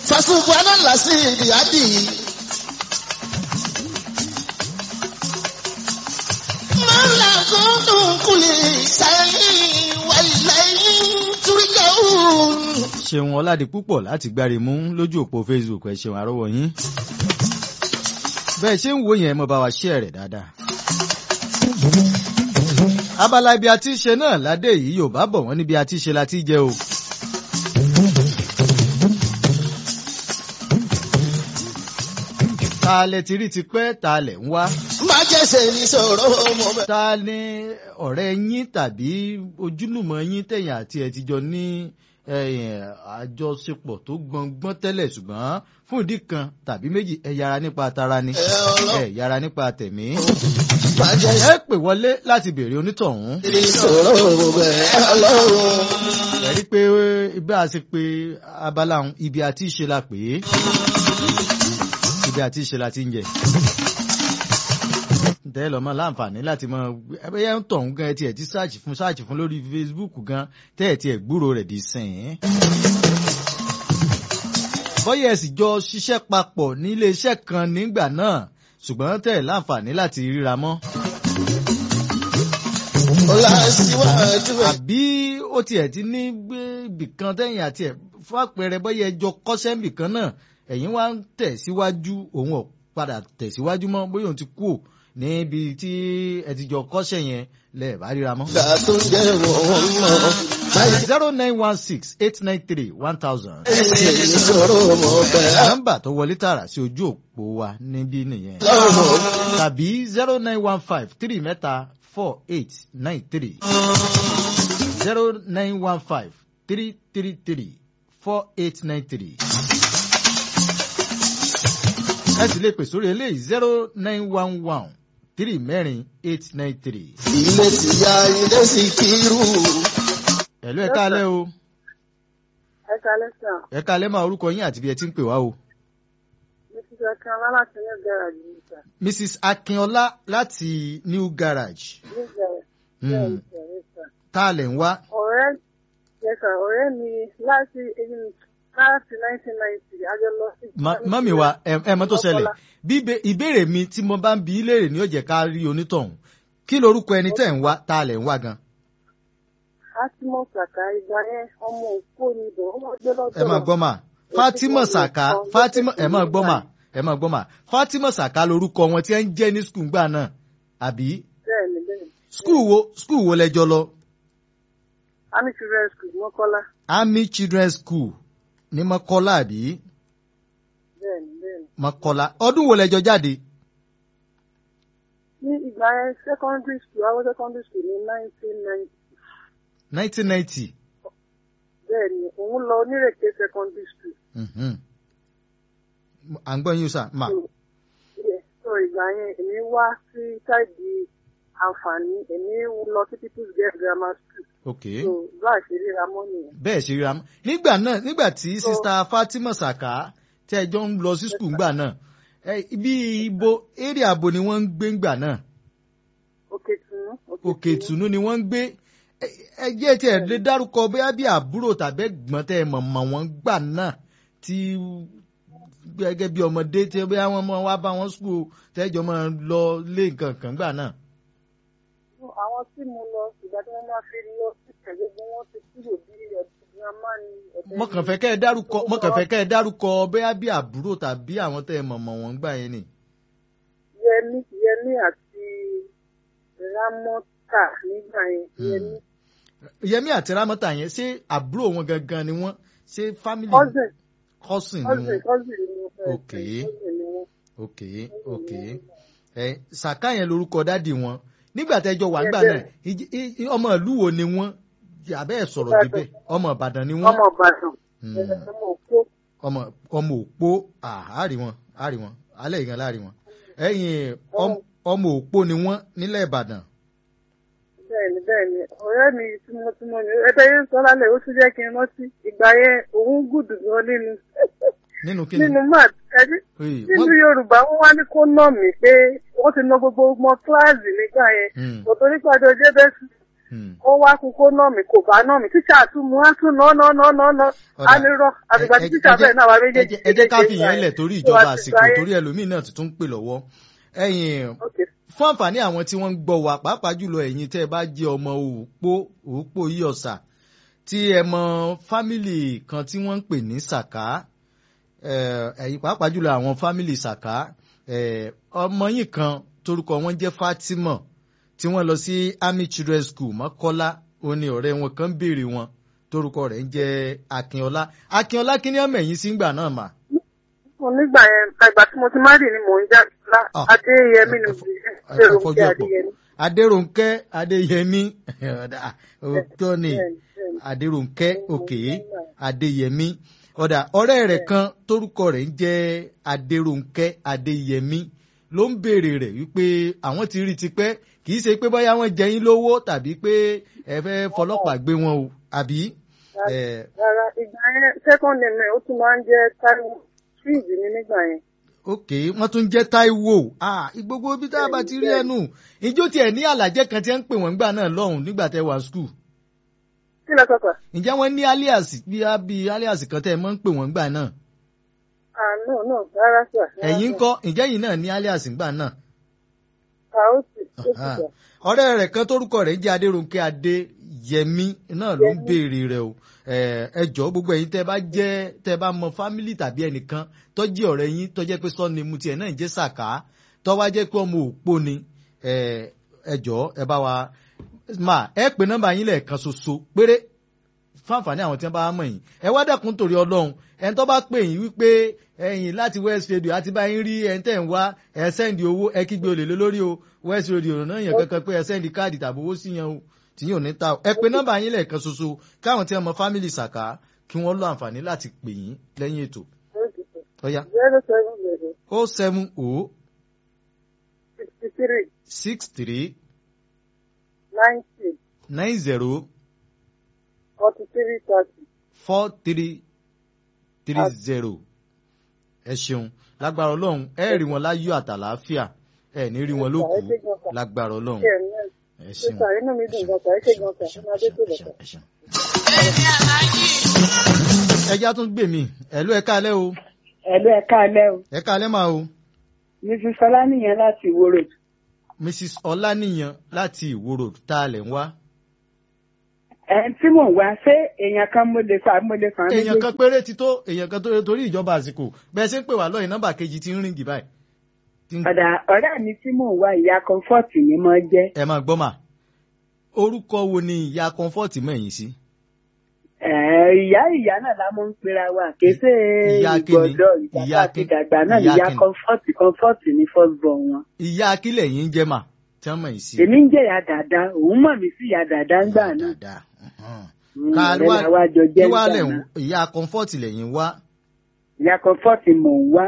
fasubuana lasi ibiyadi. mọ́lá kúndùn kùlì sẹ́yìn wàlẹ́yìn túrígàún. ṣeun ọládì púpọ̀ láti gbáre mú lójú òpó facebook ẹ ṣeun àrọ́wọ́ yín bẹ́ẹ̀ ṣe ń wo yẹn mo bá wa share rẹ̀ dáadáa. abala ibi a ti ṣe náà ládé yìí yóò bá bọ̀ wọ́n níbi a ti ṣe la ti jẹ o. ta lẹ ti rí tipẹ́ ta lẹ̀ ń wá. má jẹ́sẹ̀ ní sọ̀rọ̀ mo bẹ̀. ta ni ọ̀rẹ́ yín tàbí ojúlùmọ̀ yín tẹ̀yìn àti ẹ̀ ti jọ ní ẹ̀yìn àjọṣepọ̀ tó gbọ̀ngbọ́n tẹ́lẹ̀ ṣùgbọ́n fún ìdí kan tàbí méjì ẹ yára nípa tara ni ẹ ọlọ́ ẹ yára nípa tẹ̀mí. má ẹ jẹ́sẹ̀ pè wọlé láti béèrè onítọ̀hún. ní sọ̀rọ̀ mo bẹ̀ ọlọ́run. ẹ rí i pé ibà ṣe pé abala òun ibi àti ìṣe la pè é ibi àti ìṣe la ti ń jẹ. tẹ́ lọ́mọ láǹfààní láti mọ ẹbẹ́yẹ ń tọ̀hún gan ẹ tiẹ̀ ti ṣáàjì fún ṣáàjì fún lórí Facebook gan tẹ́ ẹ̀ tiẹ̀ gbúrò rẹ̀ dì sìn ín. bọ́yẹ̀ ẹ sì jọ ṣiṣẹ́ papọ̀ ní iléeṣẹ́ kan nígbà náà ṣùgbọ́n tẹ́ ẹ̀ láǹfààní láti ríra mọ́. ọlá síwájú ẹ̀. àbí ó tiẹ̀ ti ní gbé ibìkan tẹ́yìn àti ẹ̀ fún àpẹẹrẹ bọ́yẹ̀ ẹjọ́ kọ́ṣẹ́ ibìkan náà ẹ̀yin wá ń tẹ̀síwájú òun ò padà tẹ̀síwájú mọ́ bóyá òun ti kú ò níbi tí ẹ ti jọ kọ́ṣẹ́ yẹn lẹ́ẹ̀ bá ríra mọ́. gbà tó jẹ́ wọ́n mọ̀. zero nine one six eight nine three one thousand. ẹsẹ̀ ní sọ̀rọ̀ mo bẹ̀ nọ́mbà tó wọlé tààrà sí ojú òpó wa níbí nìyẹn. ọlọ́run. tàbí zero nine one five three mẹ́ta four eight nine three zero nine one five three three three four eight nine three. ẹ sì lè pè sórí eléyìí zero nine one one three mẹ́rin eight nine three. ilé ti ya ilé sì kírù. ẹ̀lú ẹ̀ka alẹ́ o ẹ kalẹ sàn ẹ̀ka alẹ́ máa orúkọ yín àti bí ẹ ti ń pè wá o. mrs akinọlá láti ní garaajì ní sà mrs akínọlá láti new garage ní garaajì Hmm. bẹ́ẹ̀ ní sà tá a lẹ̀ ń wá ọ̀rẹ́ yẹn sà ọ̀rẹ́ mi láti ẹyin láti nineteen ninety àjọ lọ sí. Ma- mọ́mì wa ẹ ẹ mọ́ tó ṣẹlẹ̀ bí ìbé- ìbéèrè mi tí mo bá ń bi í léèrè ní ó jẹ́ ká rí onítọ̀hún kí lorúkọ ẹni tẹ̀ ń wá tá a lẹ̀ ń wá gan. fatima saka ìgbà yẹn ọmọ òkú ni bọ̀ ọmọ gbé lọ́dọ̀. ẹ máa gbọ́ mà fatima saka fatima ẹ máa gbọ́ mà ẹ máa gbọ́ mà fatima saka lorúkọ wọn tí ẹ ń jẹ́ ní skul gbà náà àbí bẹ́ẹ̀ni bẹ́ẹ̀ni skul wo skul wo lẹjọ lọ army children school mọ́kọ́lá army children's school ní mọ́kọ́lá àbí bẹ́ẹ̀ni bẹ́ẹ̀ni. mọ́kọ́lá ọdún wo lẹjọ jáde ní ìgbà yẹn secondary school àwọn secondary school ní nineteen ninety nineteen ninety bẹ́ẹ̀ni òun lọ onírèké secondary school. à ń gbọ́ yín sà mà so ìgbà yẹn èmi wá sí ṣáìdì àǹfààní èmi lọ sí people's girls grammar school ok. so bá a ṣe ríra mọ́ nìyẹn. bẹ́ẹ̀ ṣe ríra mọ́ nígbà náà nígbà tí sista Fatima Saka tí ẹjọ́ ń lọ sí skul ńgbà náà ẹ, ibi ibo area abo ni wọ́n ń gbé ńgbà náà òkè tunu òkè ìtùnú ni wọ́n ń gbé ẹ ẹ jẹ́ tí ẹ lè dárúkọ bóyá bí àbúrò tàbí ẹ̀gbọ́n tẹ́ ẹ mọ̀ mọ̀ wọ́n gbà náà tí gẹ́gẹ́ bí ọmọdé tí bóyá wọ́n mọ̀ wá bá wọn skul tẹ́jọ́ máa lọ lé nǹkan kan gbà náà. So, àwọn tí mo lọ ìgbà tí wọ́n máa fi lọ sí tẹ̀lé bí wọ́n ti kúrò bí ọdún grandma ni ọ̀dọ́ mo kàn fẹ́ kẹ́ ẹ dárúkọ mo kàn fẹ́ kẹ́ ẹ dárúkọ bóyá bí àbúrò tàbí àwọn tẹ́ ẹ mọ̀ mọ̀ wọ́n gbà yẹn ni. yẹmi yẹmi àti ramọta nígbà yẹn Hmm. yẹmi Yẹmí àti Rámọ́tà yẹn ṣé àbúrò wọn gangan ni wọ́n ṣé family cousin cousin ni cousin wọ́n. cousin ni mo fẹ́ Okay. cousin ni wọ́n. ok ok ẹ Sàká yẹn lorúkọ dádì wọn nígbà tẹ́jọ́ wà ńgbà Bẹ́ẹ̀ náà ìj- í- í- ọmọ ìlú wo ni wọ́n àbẹ́ ẹ̀ sọ̀rọ̀ Ìbàdàn. débẹ̀ ọmọ Ìbàdàn ni wọ́n ọmọ ìbàdàn Hmm. ọmọ òkú ọmọ ọmọ òpó àárí wọn àárí wọn alẹ́ ìgan láàrí wọn ẹ̀yìn ọm- ọmọ òpó ni wọ́n nílẹ̀ Ìbàdàn bẹ́ẹ̀ni bẹ́ẹ̀ni ọ̀rẹ́ mi tímọ́tímọ́ ni ẹgbẹ́ yẹn sọ lálẹ́ ó tún jẹ́ kí n rántí ìgbà yẹn òun gùdù gan nínú nínú kí ni nínú math ẹni Oye, nínú wọ́n- yorùbá wọ́n wá ní kó nà mí pé wọ́n ti ná gbogbo ọmọ kíláàsì nígbà yẹn Hmm. kò torí pàdé ọjọ́ bẹ́ẹ̀ sí Hmm. ó wá kú kó nà mí kò bá nà mí tíṣà tún mú á tún ná ná ná ná ná Ọ̀dà. á ní rọ àgbègbè tí Ẹ- ẹ- tíṣà ẹ jẹ́- bẹ́ẹ̀ náà wà ẹ méjèèjì jẹ́- ẹ jẹ́ ká fi yẹn lẹ̀ torí ìjọba àsìkò torí ẹlòmíì náà tuntun ń pè lọ́wọ́ ẹ̀yin fún àǹfààní àwọn tí wọ́n ń gbọ́ wa pàápàá jùlọ ẹ̀yin tẹ́ ẹ bá jẹ́ ọmọ òpó òpó yìí ọ̀sà tí ẹ mọ fámìlì kan tí wọ́n ń pè ní sàká eh, ẹ̀yin pàápàá jùlọ àwọn fámìlì sàká eh, ọmọ yìí kan torúkọ wọn jẹ́ Fatima tí wọ́n lọ sí Army Children's School Mọ́kọ́lá ó ní ọ̀rẹ́ wọn kan béèrè wọn torúkọ rẹ̀ ń jẹ́ Akínọlá Akínọlá kí ni ọmọ ẹ̀yìn sí ń gbà náà mà. mo nígbà yẹn ìgbà tí mo ti má rì ni mò ń já lá Ah. adéyẹmí ni mo Ẹ ṣe fọjú èròǹkẹ ọ̀pọ̀. adéyẹmí. Adérónkẹ́ Adéyẹmí ọ̀dà, òótọ́ ni Bẹ́ẹ̀ni, bẹ́ẹ̀ni. Adérónkẹ́ òkè Adéyẹmí ọ̀dà ọ̀rẹ́ rẹ̀ kan tórúkọ rẹ̀ ń jẹ́ Adérónkẹ́ Adéyẹmí ló ń béèrè rẹ̀ wípé àwọn ti rí tipẹ́ kì í ṣe pé bóyá wọ́n jẹ yín lówó tàbí pé ẹ fẹ́ fọlọ́pàá gbé wọn o àbí. Eh, rárá ìgbà yẹn second name ẹ̀ ó tún máa ń jẹ́ Táíwò street ní nígbà yẹn. ok wọ́n tún jẹ́ Táíwò ah gbogbo ibi tá a bá ti rí ẹnu ìjó tiẹ̀ ní àlàjẹ́ kan tí wọ́n ń pè wọ́n gbà náà lọ́hùn nígbà tẹ́ wà skul kí lọ sọ̀kọ̀? ǹjẹ́ wọ́n ní alias bí a bí alias kan tẹ́ ẹ mọ́ ń pè wọ́n gbà náà ah no no rárá sà. ẹ̀yin ń kọ́ ǹjẹ́ yìí náà ní alias gbà náà ah ó sì ó sì Ah. sà. ọ̀rẹ́ rẹ̀ kan tórúkọ rẹ̀ ń jẹ́ Adérónkẹ́ Adéyẹmí náà ló ń béèrè rẹ̀ o Eh, ẹ jọ̀ọ́ gbogbo ẹ̀yin tẹ́ bá jẹ́ tẹ́ bá mọ fámìlì tàbí ẹnìkan tó jẹ́ ọ̀rẹ́ yín tó jẹ́ pé sọ́ni mu tiẹ̀ náà ń jẹ́ Sàká tó wá jẹ́ pé ọmọ òpó ni Eh, ẹ jọ̀ọ́ ẹ bá wa mà ẹ pè nọ́mbà yín lẹ́ẹ̀kan ṣoṣo péré fáǹfààní àwọn tí wọ́n bá mọ̀ yín ẹ wá dẹ́kun torí Ọlọ́run ẹni tó bá pè yín wípé ẹ̀yin láti West Radio àti bá yín rí ẹni tẹ́ ń wá ẹ sẹ́ndì owó ẹ kígbe olè lé lórí o West Radio náà yàn kankan pé ẹ sẹ́ndì káàdì tàbí owó sí yẹn o tí yóò ní ta o ẹ pè nọ́mbà yín lẹ́ẹ̀kan ṣoṣo káwọn tí wọ́n mọ fámìlì Sàká kí wọ́n lọ àǹfààní láti pè yín lẹ́yìn ètò ó sì sà. ọ̀ya zero seven zero o seven o sixty three six three ninety nine zero forty three thirty. four three three zero ẹ ṣeun lágbára Ọlọ́run ẹ rí wọn láyọ̀ àtàlàáfíà ẹ ní rí wọn lókù lágbára Ọlọ́run ṣe ẹ̀ náà ẹ ṣe ṣeun sà inú mi dùn gan sà ẹ ṣe gan sà ẹ máa dé tó lọ sà. ẹ ṣeun. ẹja tún gbè mí ẹ̀lú ẹ káalẹ́ o ẹ̀lú ẹ̀ka alẹ́ o ẹ káalẹ́ máa o mrs ọlánìyàn láti ìwó road mrs ọláníyan láti ìwó road tá a lẹ̀ ń wá. ẹ̀ tí mò ń wá ṣé èèyàn kan mo lè fa mo lè fa èèyàn kan péré ti tó èèyàn kan tó torí ìjọba àsìkò bẹ́ẹ̀ ṣe ń pè wá lọ́yìn nọ́mbà kejì tí ń ríngì báyìí. Tí ń- ọ̀dà ọ̀rẹ́ mi tí mò ń wá ìyá comfort ni mo jẹ́ ẹ máa gbọ́ mà orúkọ wo ni ìyá comfort mẹ́yìn sí. Ẹ̀, ìyá ìyá náà la mọ̀ ń pera wa kése Ìyá kíni? ìgbọ̀dọ̀ Ìyá ìyá àti kíni? dàgbà náà ni Ìyá ìyá kíni? comfort comfort ní first born wọn. ìyá akílẹ̀ yìí ń jẹ́ mà tí wọ́n mẹ́yìn sí. èmi ń jẹ́ ìyá dàda òun mọ̀ mí sí ìyá dàda ń gbà náà dáadáa. mhm. Mm, ká ọ̀rẹ́ la wá jọ kí jẹ́ wá nígbà lẹ̀ náà ìyá comfort lẹ́yìn wá. ìyá comfort mò ń wá